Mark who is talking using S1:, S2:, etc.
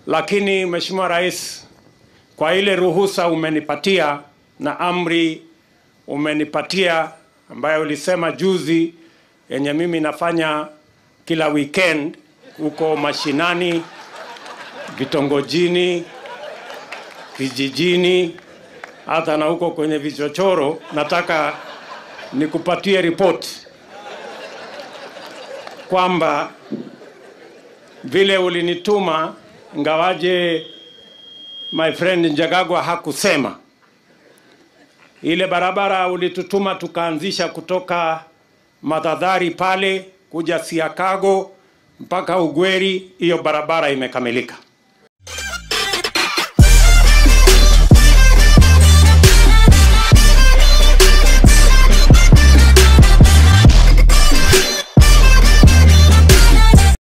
S1: lakini Mheshimiwa Rais, kwa ile ruhusa umenipatia na amri umenipatia ambayo ulisema juzi, yenye mimi nafanya kila weekend huko mashinani, vitongojini, vijijini, hata na huko kwenye vichochoro, nataka nikupatie ripoti kwamba vile ulinituma, ngawaje my friend Njagagwa hakusema ile barabara ulitutuma tukaanzisha kutoka Madhadhari pale kuja Siakago mpaka Ugweri, hiyo barabara imekamilika.